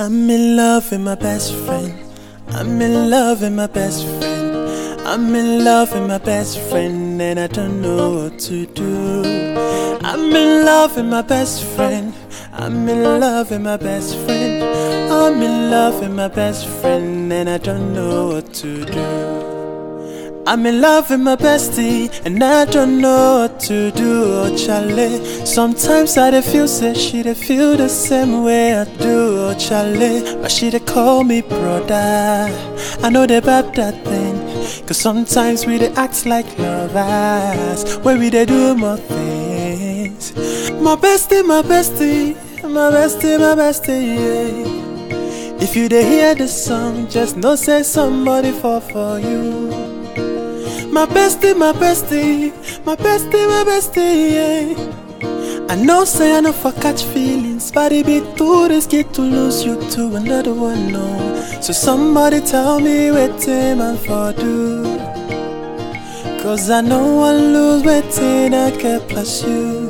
I'm in love with my best friend. I'm in love with my best friend. I'm in love with my best friend, and I don't know what to do. I'm in love with my best friend. I'm in love with my best friend. I'm in love with my best friend, and I don't know what to do. I'm in love with my bestie, and I don't know what to do, oh Charlie. Sometimes I dey feel say she dey feel the same way I do, oh Charlie. But she dey call me brother. I know they bab that thing, cause sometimes we dey act like lovers, where we dey do more things. My bestie, my bestie, my bestie, my bestie, yeah. If you dey hear the song, just know say somebody fall for you. My bestie, my bestie, my bestie, my bestie, yeah. I know say I know for catch feelings, but it be too risky to lose you to another one, no. So somebody tell me wetin man for do. Cause I know I lose wetin I get plus you.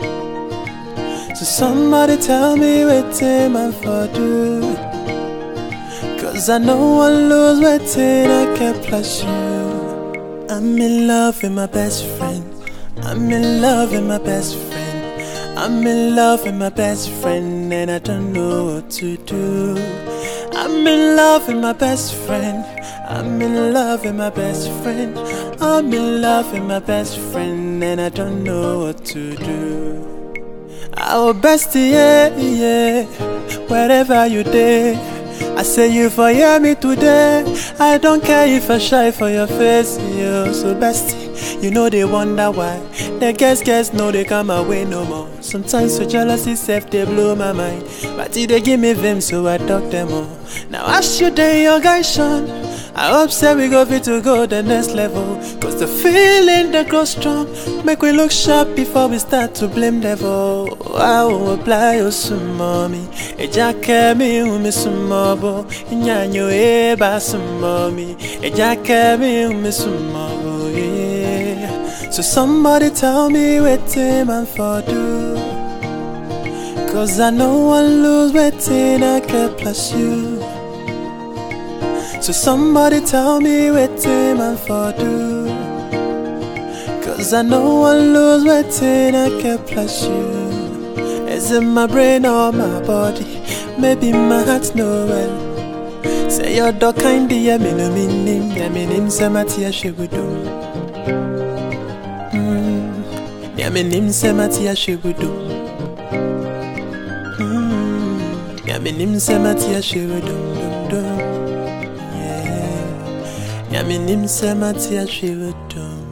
So somebody tell me wetin man for do. Cause I know I lose wetin I get plus you. I'm in love with my best friend. I'm in love with my best friend. I'm in love with my best friend, and I don't know what to do. I'm in love with my best friend. I'm in love with my best friend. I'm in love with my best friend, and I don't know what to do. Our bestie, yeah, yeah. Wherever you day, I say you for hear me today. I don't care if I shy for your face, yo. So bestie, you know they wonder why. The guess guess know they come away no more. Sometimes so jealousy self they blow my mind, but it they give me vim so I talk them all. Now ask you day your guy Sean. I hope say we go fit to go the next level Cause the feeling that grows strong Make we look sharp before we start to blame devil I will apply you some mommy Eja kemi umi some mobo Inyanyo eba some mommy Eja kemi umi some mobo yeah So somebody tell me wetin man for do Cause I know I lose wetin I get plus you so somebody tell me wetin man for do Cause I know I lose wetin I get plus you Is it my brain or my body? Maybe my heart no well Say your dog kind yeah me no minim Yeah me nim say my tia she would do mm. Yeah me nim say my tia she would do mm. Yeah me nim say my tia she would do, do, do. Yeah, me nim say my tia she would do.